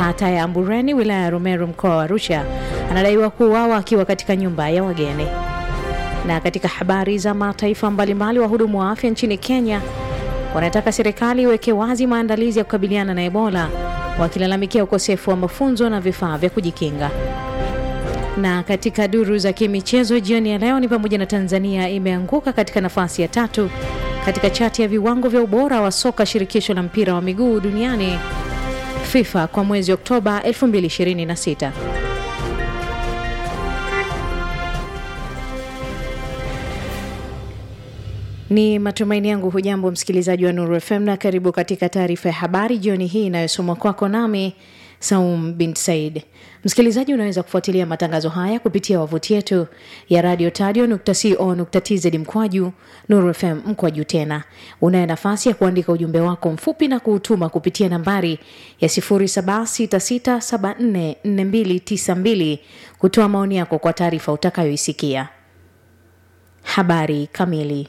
kata ya Ambureni, wilaya ya Rumeru, mkoa wa Arusha, anadaiwa kuuawa akiwa katika nyumba ya wageni. Na katika habari za mataifa mbalimbali, wahudumu wa afya nchini Kenya wanataka serikali iweke wazi maandalizi ya kukabiliana na Ebola, wakilalamikia ukosefu wa mafunzo na vifaa vya kujikinga. Na katika duru za kimichezo jioni ya leo ni pamoja na Tanzania imeanguka katika nafasi ya tatu katika chati ya viwango vya ubora wa soka shirikisho la mpira wa miguu duniani FIFA kwa mwezi Oktoba 2026. Ni matumaini yangu hujambo msikilizaji wa Nuru FM na karibu katika taarifa ya habari jioni hii inayosomwa kwako nami Saum bin Said. Msikilizaji, unaweza kufuatilia matangazo haya kupitia wavuti yetu ya radio tadio.co.tz mkwaju Nuru FM mkwaju tena. Unayo nafasi ya kuandika ujumbe wako mfupi na kuutuma kupitia nambari ya 0766744292 kutoa maoni yako kwa taarifa utakayoisikia. Habari kamili.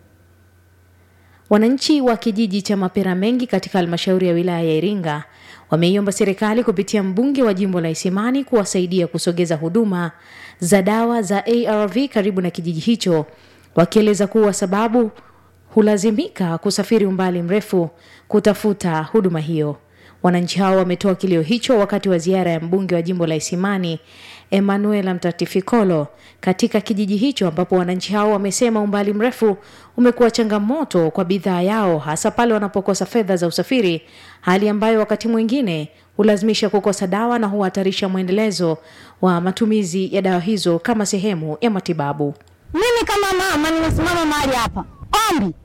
Wananchi wa kijiji cha Mapera Mengi katika halmashauri ya wilaya ya Iringa wameiomba serikali kupitia mbunge wa jimbo la Isimani kuwasaidia kusogeza huduma za dawa za ARV karibu na kijiji hicho, wakieleza kuwa sababu hulazimika kusafiri umbali mrefu kutafuta huduma hiyo. Wananchi hao wametoa kilio hicho wakati wa ziara ya mbunge wa jimbo la Isimani Emanuela Mtatifikolo katika kijiji hicho, ambapo wananchi hao wamesema umbali mrefu umekuwa changamoto kwa bidhaa yao, hasa pale wanapokosa fedha za usafiri, hali ambayo wakati mwingine hulazimisha kukosa dawa na huhatarisha mwendelezo wa matumizi ya dawa hizo kama sehemu ya matibabu. Mimi kama mama nimesimama mahali hapa, ombi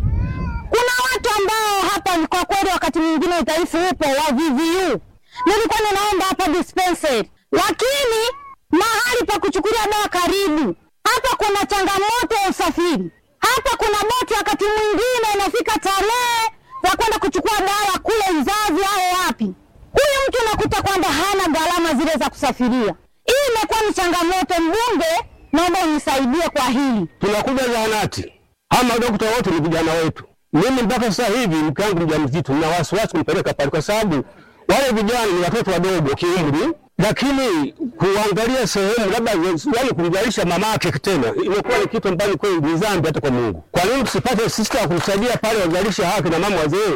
kuna watu ambao hapa kwa kweli wakati mwingine udhaifu upo wa VVU. Nilikuwa ninaenda hapa dispensary, lakini mahali pa kuchukulia dawa karibu hapa kuna changamoto ya usafiri. Hapa kuna boti, wakati mwingine inafika tarehe za kwenda kuchukua dawa kule Uzazi au wapi, huyu mtu unakuta kwamba hana gharama zile za kusafiria. Hii imekuwa ni changamoto. Mbunge, naomba unisaidie kwa hili. Tunakuja zahanati, hawa madokta wote ni vijana wetu. Mimi mpaka sasa hivi mke wangu mjamzito, nina wasiwasi kumpeleka pale, kwa sababu wale vijana ni watoto wadogo kiumri, lakini kuangalia sehemu labda yani kumjalisha mamake tena imekuwa ni kitu ambacho kweli ni dhambi hata kwa Mungu. Kwa nini tusipate sista kumsaidia pale wajalishe haki na mama wazee?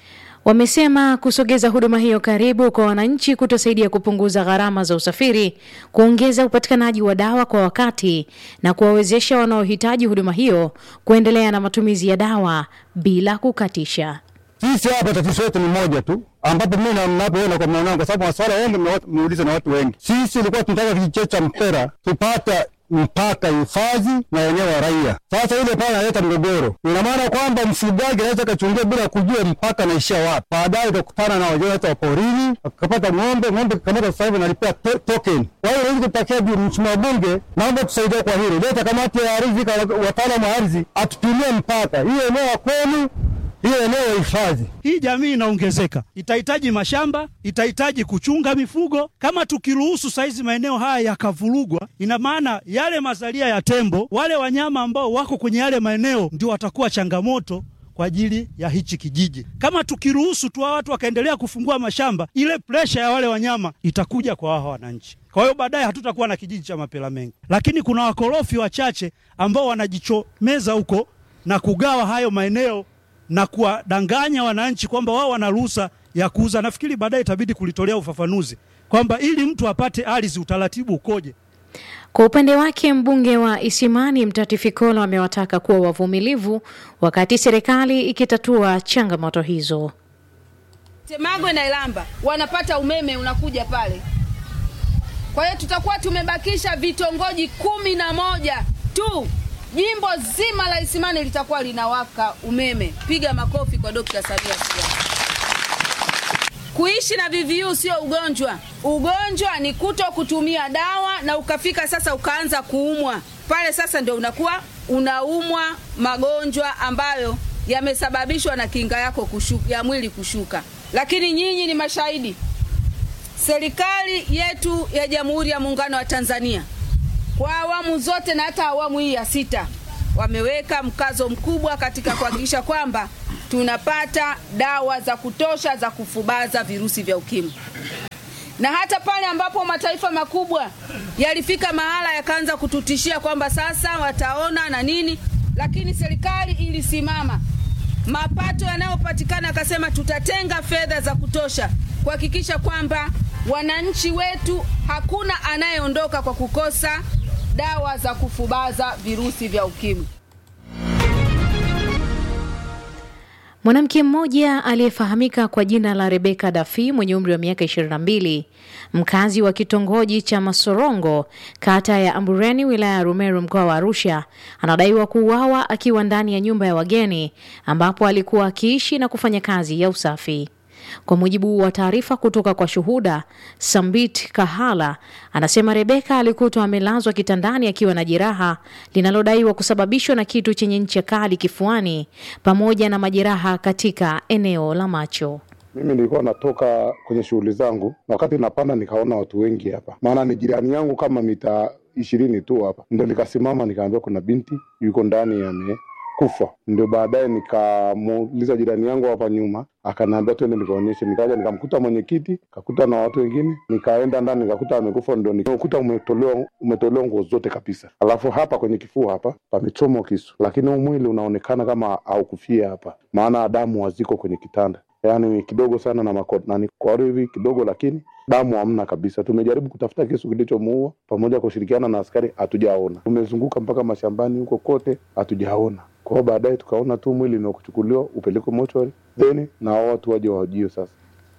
Wamesema kusogeza huduma hiyo karibu kwa wananchi kutasaidia kupunguza gharama za usafiri, kuongeza upatikanaji wa dawa kwa wakati na kuwawezesha wanaohitaji huduma hiyo kuendelea na matumizi ya dawa bila kukatisha. Sisi hapa tatizo letu ni moja tu, ambapo mimi na mnapoona kwa maana, kwa sababu maswala mengi mmeuliza na watu wengi. Sisi ilikuwa tunataka kijiji chetu cha Mpera tupata mpaka hifadhi na wenyewe wa raia. Sasa ile pale inaleta mgogoro, ina maana kwamba mfugaji anaweza kachungia bila kujua mpaka naishia wapi. Baadaye utakutana na wajua wa porini, akapata ng'ombe, ng'ombe kamata sasa hivi analipia to token. Kwa hiyo ili kutakia mheshimiwa bunge, naomba tusaidie kwa hilo, leta kamati ya ardhi, wataalamu wa ardhi atupimie mpaka hiyo eneo ya kwenu hiyo eneo ya hifadhi. Hii jamii inaongezeka, itahitaji mashamba, itahitaji kuchunga mifugo. Kama tukiruhusu saizi maeneo haya yakavurugwa, ina maana yale mazalia ya tembo, wale wanyama ambao wako kwenye yale maeneo ndio watakuwa changamoto kwa ajili ya hichi kijiji. Kama tukiruhusu tu watu wakaendelea kufungua mashamba, ile presha ya wale wanyama itakuja kwa hawa wananchi. Kwa hiyo baadaye hatutakuwa na kijiji cha Mapela Mengi, lakini kuna wakorofi wachache ambao wanajichomeza huko na kugawa hayo maeneo na kuwadanganya wananchi kwamba wao wana ruhusa ya kuuza. Nafikiri baadaye itabidi kulitolea ufafanuzi kwamba ili mtu apate ardhi utaratibu ukoje. Kwa upande wake mbunge wa Isimani Mtati Fikolo amewataka kuwa wavumilivu wakati serikali ikitatua changamoto hizo. Temagwe na Ilamba wanapata umeme unakuja pale, kwa hiyo tutakuwa tumebakisha vitongoji kumi na moja tu jimbo zima la Isimani litakuwa linawaka umeme. Piga makofi kwa Dokta Samia Suluhu. Kuishi na VVU sio ugonjwa. Ugonjwa ni kuto kutumia dawa na ukafika sasa ukaanza kuumwa pale, sasa ndio unakuwa unaumwa magonjwa ambayo yamesababishwa na kinga yako kushuka, ya mwili kushuka. Lakini nyinyi ni mashahidi, serikali yetu ya Jamhuri ya Muungano wa Tanzania kwa awamu zote na hata awamu hii ya sita wameweka mkazo mkubwa katika kuhakikisha kwamba tunapata dawa za kutosha za kufubaza virusi vya ukimwi. na hata pale ambapo mataifa makubwa yalifika mahala yakaanza kututishia kwamba sasa wataona na nini, lakini serikali ilisimama. Mapato yanayopatikana akasema tutatenga fedha za kutosha kuhakikisha kwamba wananchi wetu hakuna anayeondoka kwa kukosa dawa za kufubaza virusi vya ukimwi. Mwanamke mmoja aliyefahamika kwa jina la Rebeka Dafi mwenye umri wa miaka 22, mkazi wa kitongoji cha Masorongo, kata ya Ambureni, wilaya ya Rumeru, mkoa wa Arusha, anadaiwa kuuawa akiwa ndani ya nyumba ya wageni ambapo alikuwa akiishi na kufanya kazi ya usafi. Kwa mujibu wa taarifa kutoka kwa shuhuda, Sambit Kahala anasema Rebeka alikutwa amelazwa kitandani akiwa na jeraha linalodaiwa kusababishwa na kitu chenye ncha kali kifuani pamoja na majeraha katika eneo la macho. Mimi nilikuwa natoka kwenye shughuli zangu, na wakati napanda nikaona watu wengi hapa, maana ni jirani yangu kama mita ishirini tu hapa, ndo nikasimama nikaambia kuna binti yuko ndani amekufa. Ndio baadaye nikamuuliza jirani yangu hapa nyuma, akaniambia twende nikaonyeshe. Nikaja nikamkuta mwenyekiti, kakuta na watu wengine, nikaenda ndani nikakuta amekufa, ndo nikakuta umetolewa umetolewa nguo zote kabisa, alafu hapa kwenye kifua hapa pamechomwa kisu, lakini huu mwili unaonekana kama haukufia hapa, maana damu haziko kwenye kitanda yaani kidogo sana na mako nani kwa hivi kidogo, lakini damu hamna kabisa. Tumejaribu kutafuta kisu kilichomuua pamoja kushirikiana na askari, hatujaona. Tumezunguka mpaka mashambani huko kote, hatujaona. Kwa hiyo baadaye tukaona tu mwili ni wa kuchukuliwa upelekwe mochwari, then na hao watu waje wahojiwe sasa.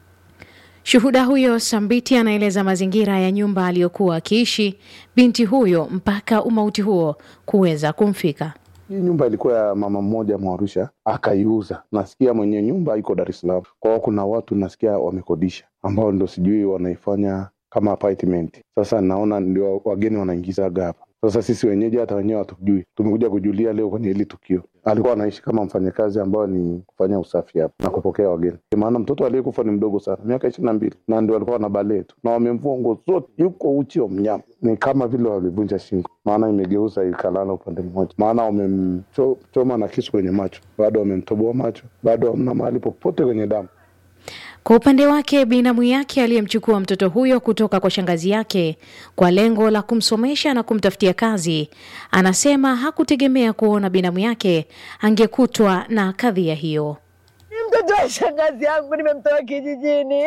Shuhuda huyo Sambiti anaeleza mazingira ya nyumba aliyokuwa akiishi binti huyo mpaka umauti huo kuweza kumfika. Hii nyumba ilikuwa ya mama mmoja Mwarusha, akaiuza. Nasikia mwenye nyumba iko Dar es Salaam. Kwa hiyo kuna watu nasikia wamekodisha, ambao ndo sijui wanaifanya kama apartment. Sasa naona ndio wageni wanaingizaga hapa. Sasa sisi wenyeji hata wenyewe hatujui, tumekuja kujulia leo kwenye hili tukio. Alikuwa anaishi kama mfanyakazi ambao ni kufanya usafi hapa na kupokea wageni, maana mtoto aliyekufa ni mdogo sana, miaka ishirini na mbili, na ndio alikuwa na balee tu, na wamemvua nguo zote, yuko uchi wa mnyama, ni kama vile walivunja shingo, maana imegeuza ikalala upande mmoja, maana wamemchoma na kisu kwenye macho, bado wamemtoboa macho, bado hamna mahali popote kwenye damu. Kwa upande wake binamu yake aliyemchukua mtoto huyo kutoka kwa shangazi yake kwa lengo la kumsomesha na kumtafutia kazi, anasema hakutegemea kuona binamu yake angekutwa na kadhia hiyo. Ni mtoto wa shangazi yangu, nimemtoa kijijini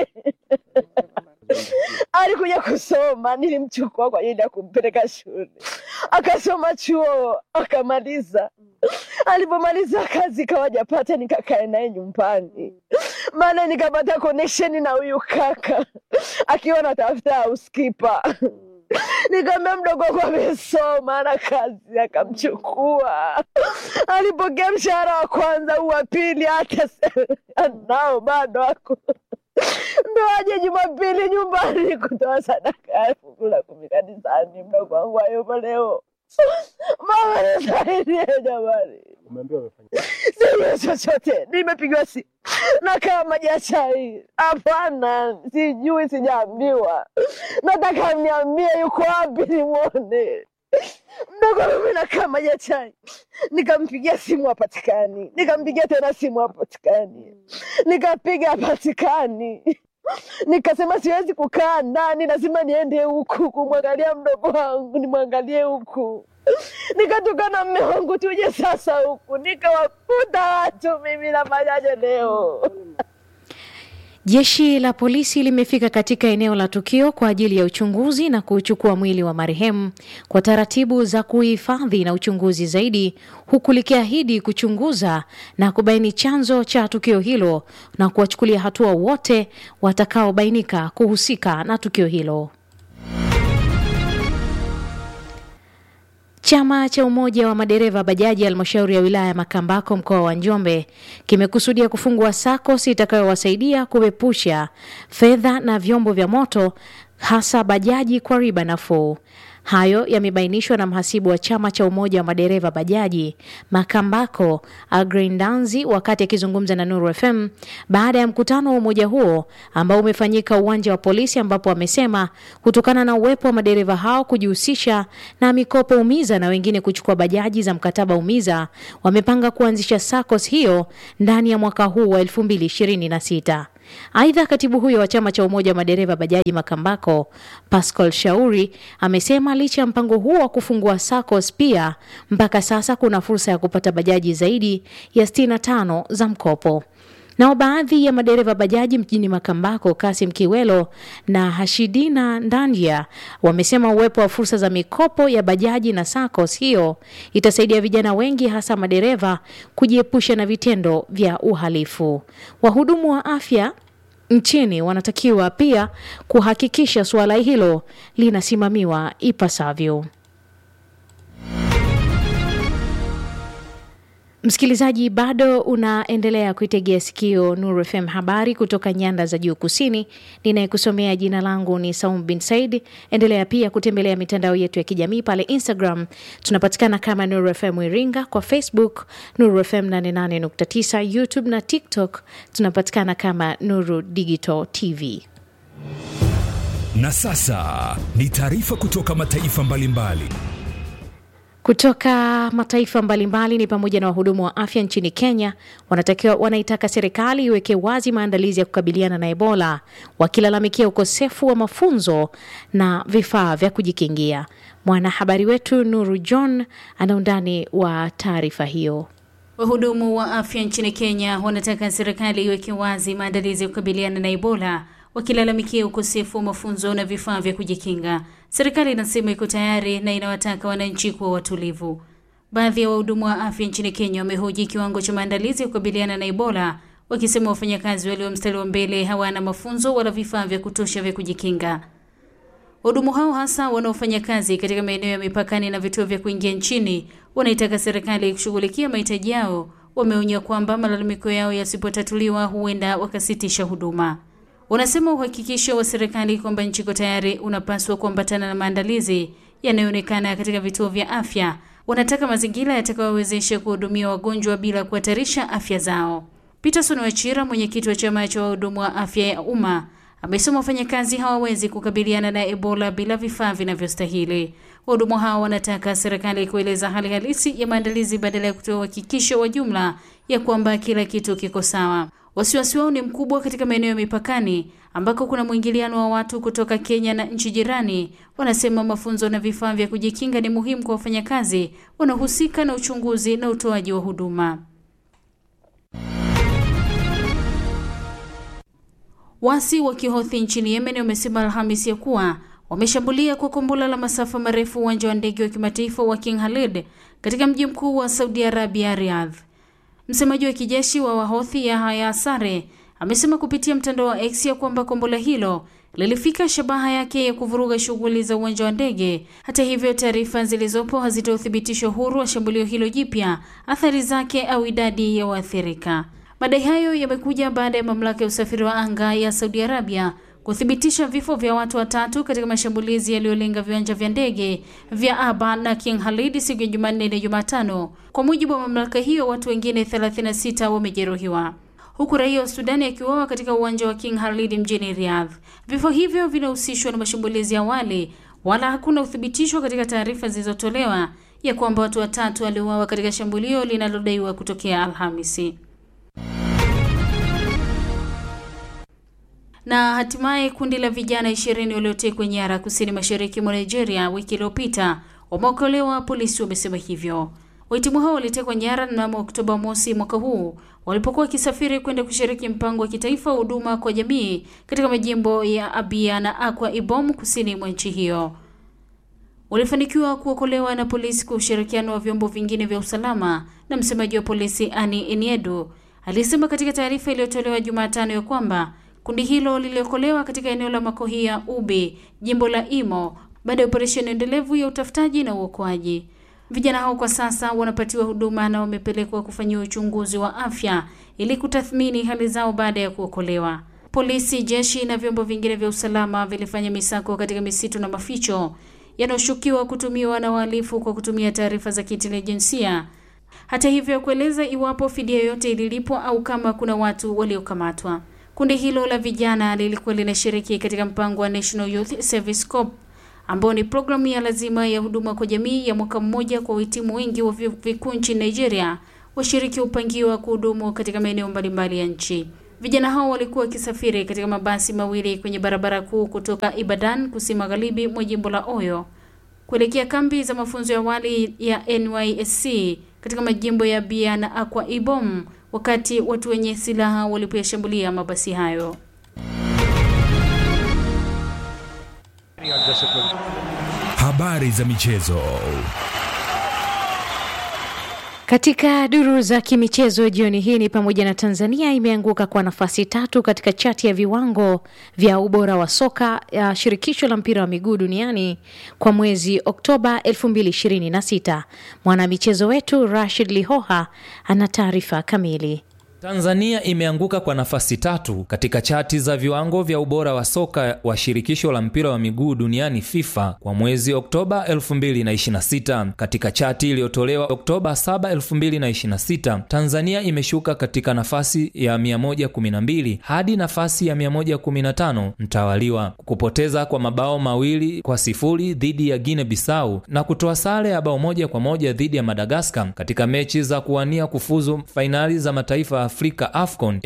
alikuja kusoma, nilimchukua kwa ajili ya kumpeleka shule, akasoma chuo akamaliza. Alipomaliza kazi kawajapata, nikakaa naye nyumbani, maana nikapata connection na huyu kaka akiwa natafuta housekeeper Nikamwambia mdogo wangu amesoma na kazi, akamchukua. Alipokea mshahara wa kwanza, huu wa pili hata nao bado ako ndo aje Jumapili nyumbani kutoa sadaka ya fungu la kumi kanisani. Mdogo wangu hayupo leo. Mama nisaidie jamani, sijui chochote. Nimepigiwa simu nakaa maji ya chai, hapana, sijui, sijaambiwa. Nataka niambie yuko wapi nimwone mdogo wangu. Nakaa maji ya chai, nikampigia simu hapatikani, nikampigia tena simu hapatikani, nikapiga hapatikani. Nikasema siwezi kukaa ndani, lazima niende huku kumwangalia mdogo wangu, nimwangalie huku. Nikatoka na mme wangu tuje sasa huku, nikawakuta watu mimi nafanyaje leo? Jeshi la polisi limefika katika eneo la tukio kwa ajili ya uchunguzi na kuchukua mwili wa marehemu kwa taratibu za kuhifadhi na uchunguzi zaidi, huku likiahidi kuchunguza na kubaini chanzo cha tukio hilo na kuwachukulia hatua wote watakaobainika kuhusika na tukio hilo. Chama cha Umoja wa Madereva Bajaji halmashauri ya wilaya ya Makambako mkoa wa Njombe kimekusudia kufungua SACCOS itakayowasaidia kuepusha fedha na vyombo vya moto hasa bajaji kwa riba nafuu. Hayo yamebainishwa na mhasibu wa chama cha umoja wa madereva bajaji Makambako Agrindanzi wakati akizungumza na Nuru FM baada ya mkutano wa umoja huo ambao umefanyika uwanja wa polisi, ambapo amesema kutokana na uwepo wa madereva hao kujihusisha na mikopo umiza na wengine kuchukua bajaji za mkataba umiza, wamepanga kuanzisha SACCOS hiyo ndani ya mwaka huu wa 2026. Aidha, katibu huyo wa chama cha umoja wa madereva bajaji Makambako, Pascal Shauri, amesema licha ya mpango huo wa kufungua SACCOS, pia mpaka sasa kuna fursa ya kupata bajaji zaidi ya 65 za mkopo. Nao baadhi ya madereva bajaji mjini Makambako, Kasim Kiwelo na Hashidina Ndandia, wamesema uwepo wa fursa za mikopo ya bajaji na SACCOS hiyo itasaidia vijana wengi, hasa madereva, kujiepusha na vitendo vya uhalifu. Wahudumu wa afya nchini wanatakiwa pia kuhakikisha suala hilo linasimamiwa ipasavyo. Msikilizaji, bado unaendelea kuitegea sikio Nuru FM, habari kutoka nyanda za juu kusini. Ninayekusomea jina langu ni Saum bin Said. Endelea pia kutembelea mitandao yetu ya kijamii pale Instagram tunapatikana kama Nuru FM Iringa, kwa Facebook Nuru FM 88.9, YouTube na TikTok tunapatikana kama Nuru Digital TV. Na sasa ni taarifa kutoka mataifa mbalimbali mbali. Kutoka mataifa mbalimbali ni pamoja na wahudumu wa afya nchini Kenya wanatakiwa wanaitaka serikali iweke wazi maandalizi ya kukabiliana na Ebola, wakilalamikia ukosefu wa mafunzo na vifaa vya kujikingia. Mwanahabari wetu Nuru John ana undani wa taarifa hiyo. Wahudumu wa afya nchini Kenya wanataka serikali iweke wazi maandalizi ya kukabiliana na Ebola wakilalamikia ukosefu wa mafunzo na vifaa vya kujikinga. Serikali inasema iko tayari na inawataka wananchi kuwa watulivu. Baadhi ya wahudumu wa afya nchini Kenya wamehoji kiwango cha maandalizi ya kukabiliana na Ebola, wakisema wafanyakazi walio mstari wa mbele hawana mafunzo wala vifaa vya kutosha vya kujikinga. Wahudumu hao hasa wanaofanya kazi katika maeneo ya mipakani na vituo vya kuingia nchini wanaitaka serikali kushughulikia mahitaji yao. Wameonya kwamba malalamiko yao yasipotatuliwa huenda wakasitisha huduma. Wanasema uhakikisho wa serikali kwamba nchi iko tayari unapaswa kuambatana na maandalizi yanayoonekana katika vituo vya afya. Wanataka mazingira yatakayowezesha kuhudumia wagonjwa bila kuhatarisha afya zao. Peterson Wachira, mwenyekiti wa chama cha wahudumu wa afya ya umma, amesema wafanyakazi hawawezi kukabiliana na Ebola bila vifaa vinavyostahili. Wahudumu hao wanataka serikali kueleza hali halisi ya maandalizi badala ya kutoa uhakikisho wa jumla ya kwamba kila kitu kiko sawa. Wasiwasi wao ni mkubwa katika maeneo ya mipakani ambako kuna mwingiliano wa watu kutoka Kenya na nchi jirani. Wanasema mafunzo na vifaa vya kujikinga ni muhimu kwa wafanyakazi wanaohusika na uchunguzi na utoaji wa huduma. Wasi wa Kihothi nchini Yemen wamesema Alhamisi ya kuwa wameshambulia kwa kombora la masafa marefu uwanja wa ndege wa kimataifa wa King Khalid katika mji mkuu wa Saudi Arabia, Riyadh. Msemaji wa kijeshi wa Wahothi Yahya Sare amesema kupitia mtandao wa X ya kwamba kombora hilo lilifika shabaha yake ya kuvuruga shughuli za uwanja wa ndege. Hata hivyo, taarifa zilizopo hazitoa uthibitisho huru wa shambulio hilo jipya, athari zake au idadi ya waathirika. Madai hayo yamekuja baada ya mamlaka ya usafiri wa anga ya Saudi Arabia kuthibitisha vifo vya watu watatu katika mashambulizi yaliyolenga viwanja vya ndege vya Aba na King Khalid siku ya Jumanne na Jumatano. Kwa mujibu wa mamlaka hiyo, watu wengine 36 wamejeruhiwa huku raia wa Sudani akiuawa katika uwanja wa King Khalid mjini Riyadh. Vifo hivyo vinahusishwa na mashambulizi ya awali, wala hakuna uthibitisho katika taarifa zilizotolewa ya kwamba watu watatu waliuawa katika shambulio linalodaiwa kutokea Alhamisi. Na hatimaye kundi la vijana ishirini waliotekwa nyara kusini mashariki mwa Nigeria wiki iliyopita wameokolewa, polisi wamesema hivyo. Wahitimu hao walitekwa nyara mnamo Oktoba mosi mwaka huu walipokuwa wakisafiri kwenda kushiriki mpango wa kitaifa wa huduma kwa jamii katika majimbo ya Abia na Akwa Ibom kusini mwa nchi hiyo. Walifanikiwa kuokolewa na polisi kwa ushirikiano wa vyombo vingine vya usalama, na msemaji wa polisi Ani Eniedu alisema katika taarifa iliyotolewa Jumatano ya kwamba kundi hilo liliokolewa katika eneo la Makohi ya Ubi, jimbo la Imo, baada ya operesheni endelevu ya utafutaji na uokoaji. Vijana hao kwa sasa wanapatiwa huduma na wamepelekwa kufanyiwa uchunguzi wa afya ili kutathmini hali zao baada ya kuokolewa. Polisi, jeshi na vyombo vingine vya usalama vilifanya misako katika misitu na maficho yanayoshukiwa kutumiwa na wahalifu kwa kutumia taarifa za kiintelijensia. Hata hivyo, kueleza iwapo fidia yoyote ililipwa au kama kuna watu waliokamatwa. Kundi hilo la vijana lilikuwa linashiriki katika mpango wa National Youth Service Corps ambao ni programu ya lazima ya huduma kwa jamii ya mwaka mmoja kwa wahitimu wengi wa vyuo vikuu nchini Nigeria. Washiriki hupangiwa kuhudumu katika maeneo mbalimbali ya nchi. Vijana hao walikuwa wakisafiri katika mabasi mawili kwenye barabara kuu kutoka Ibadan, kusini magharibi mwa jimbo la Oyo, kuelekea kambi za mafunzo ya awali ya NYSC katika majimbo ya Bia na Akwa Ibom, wakati watu wenye silaha walipoyashambulia mabasi hayo. Habari za michezo. Katika duru za kimichezo jioni hii ni pamoja na Tanzania imeanguka kwa nafasi tatu katika chati ya viwango vya ubora wa soka ya shirikisho la mpira wa miguu duniani kwa mwezi Oktoba 2026. Mwanamichezo wetu Rashid Lihoha ana taarifa kamili. Tanzania imeanguka kwa nafasi tatu katika chati za viwango vya ubora wa soka wa shirikisho la mpira wa miguu duniani FIFA kwa mwezi Oktoba 2026. Katika chati iliyotolewa Oktoba 7, 2026, Tanzania imeshuka katika nafasi ya 112 hadi nafasi ya 115 mtawaliwa, kupoteza kwa mabao mawili kwa sifuri dhidi ya Guinea Bissau na kutoa sare ya bao moja kwa moja dhidi ya Madagaskar katika mechi za kuwania kufuzu fainali za mataifa Afrika AFCON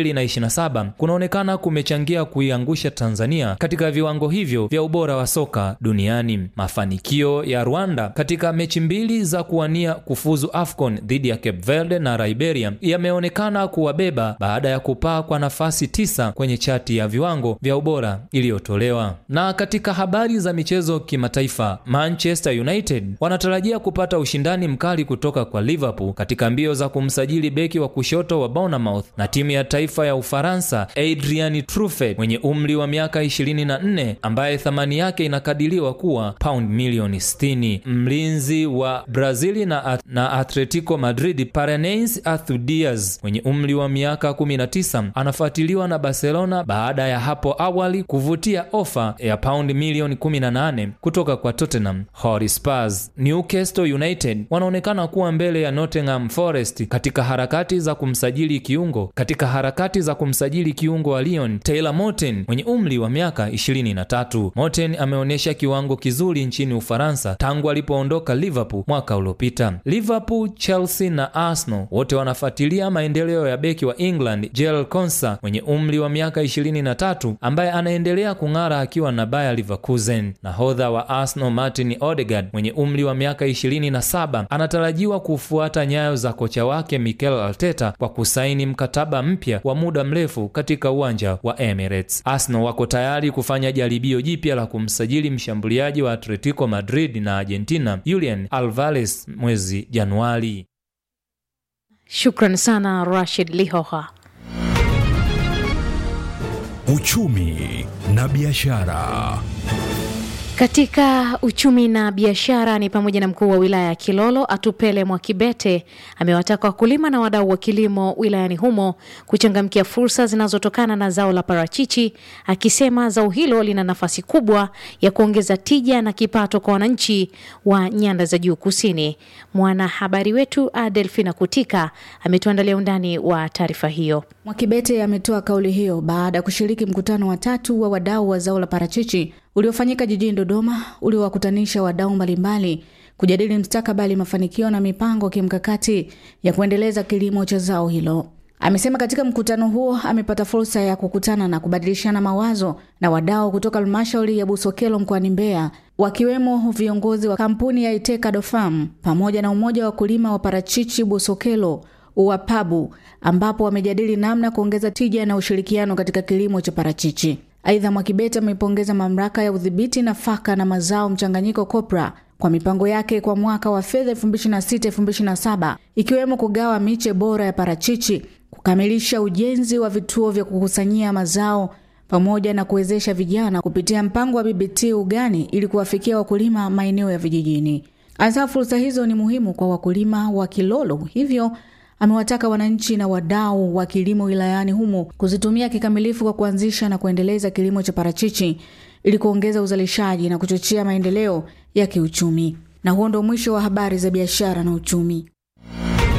2027 kunaonekana kumechangia kuiangusha Tanzania katika viwango hivyo vya ubora wa soka duniani. Mafanikio ya Rwanda katika mechi mbili za kuwania kufuzu AFCON dhidi ya Cape Verde na Liberia yameonekana kuwabeba baada ya kupaa kwa nafasi tisa kwenye chati ya viwango vya ubora iliyotolewa. Na katika habari za michezo kimataifa, Manchester United wanatarajia kupata ushindani mkali kutoka kwa Liverpool katika mbio za kumsajili beki wa kushoto wa Bournemouth na timu ya taifa ya Ufaransa Adrian Truffet mwenye umri wa miaka 24 ambaye thamani yake inakadiriwa kuwa pound milioni 60. Mlinzi wa Brazili na, na Atletico Madrid Paranaense Arthur Diaz mwenye umri wa miaka 19 anafuatiliwa na Barcelona baada ya hapo awali kuvutia ofa ya pound milioni 18 kutoka kwa Tottenham Hotspur. Newcastle United wanaonekana kuwa mbele ya Nottingham Forest katika harakati za kumsajili kiungo katika harakati za kumsajili kiungo wa Lyon Taylor Moten mwenye umri wa miaka 23. Moten ameonyesha kiwango kizuri nchini Ufaransa tangu alipoondoka Liverpool mwaka uliopita. Liverpool, Chelsea na Arsenal wote wanafuatilia maendeleo ya beki wa England Jel Konsa mwenye umri wa miaka 23 ambaye anaendelea kung'ara akiwa na Bayer Leverkusen. Nahodha wa Arsenal Martin Odegaard mwenye umri wa miaka 27 anatarajiwa kufuata nyayo za kocha wake Mikel Arteta kwa kusaini mkataba mpya wa muda mrefu katika uwanja wa Emirates. Arsenal wako tayari kufanya jaribio jipya la kumsajili mshambuliaji wa Atletico Madrid na Argentina Julian Alvarez mwezi Januari. Shukran sana Rashid Lihoha. Uchumi na biashara. Katika uchumi na biashara ni pamoja na mkuu wa wilaya ya Kilolo Atupele Mwakibete amewataka wakulima na wadau wa kilimo wilayani humo kuchangamkia fursa zinazotokana na zao la parachichi, akisema zao hilo lina nafasi kubwa ya kuongeza tija na kipato kwa wananchi wa nyanda za juu kusini. Mwanahabari wetu Adelfina Kutika ametuandalia undani wa taarifa hiyo. Mwakibete ametoa kauli hiyo baada ya kushiriki mkutano wa tatu wa wadau wa zao la parachichi uliofanyika jijini Dodoma uliowakutanisha wadau mbalimbali kujadili mstakabali, mafanikio na mipango kimkakati ya kuendeleza kilimo cha zao hilo. Amesema katika mkutano huo amepata fursa ya kukutana na kubadilishana mawazo na wadau kutoka halmashauri ya Busokelo mkoani Mbeya, wakiwemo viongozi wa kampuni ya Itekado Farm pamoja na umoja wa wakulima wa parachichi Busokelo uwapabu, ambapo wamejadili namna ya kuongeza tija na ushirikiano katika kilimo cha parachichi. Aidha, Mwakibete amepongeza mamlaka ya udhibiti nafaka na mazao mchanganyiko COPRA kwa mipango yake kwa mwaka wa fedha 2026/2027 ikiwemo kugawa miche bora ya parachichi, kukamilisha ujenzi wa vituo vya kukusanyia mazao pamoja na kuwezesha vijana kupitia mpango wa BBT ugani ili kuwafikia wakulima maeneo ya vijijini. Hasa fursa hizo ni muhimu kwa wakulima wa Kilolo, hivyo amewataka wananchi na wadau wa kilimo wilayani humo kuzitumia kikamilifu kwa kuanzisha na kuendeleza kilimo cha parachichi ili kuongeza uzalishaji na kuchochea maendeleo ya kiuchumi. Na huo ndo mwisho wa habari za biashara na uchumi.